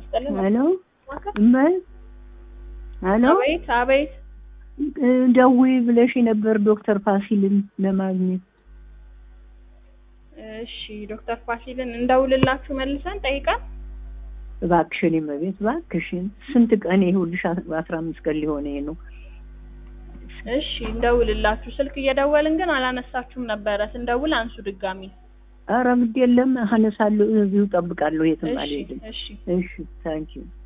ይስጥልን። ሄሎ እመይ ሄሎ አቤት አቤት። ደውዪ ብለሽ ነበር ዶክተር ፋሲልን ለማግኘት እሺ ዶክተር ፋሲልን እንደውልላችሁ መልሰን ጠይቀን እባክሽን እመቤት እባክሽን ስንት ቀን ይኸውልሽ አስራ አምስት ቀን ሊሆነ ነው እሺ እንደውልላችሁ ስልክ እየደወልን ግን አላነሳችሁም ነበረ። ስንደውል አንሱ ድጋሚ። ኧረ ግድ የለም አነሳለሁ እዚሁ እጠብቃለሁ የትም እሺ አልሄድም እሺ እሺ ታንኪዩ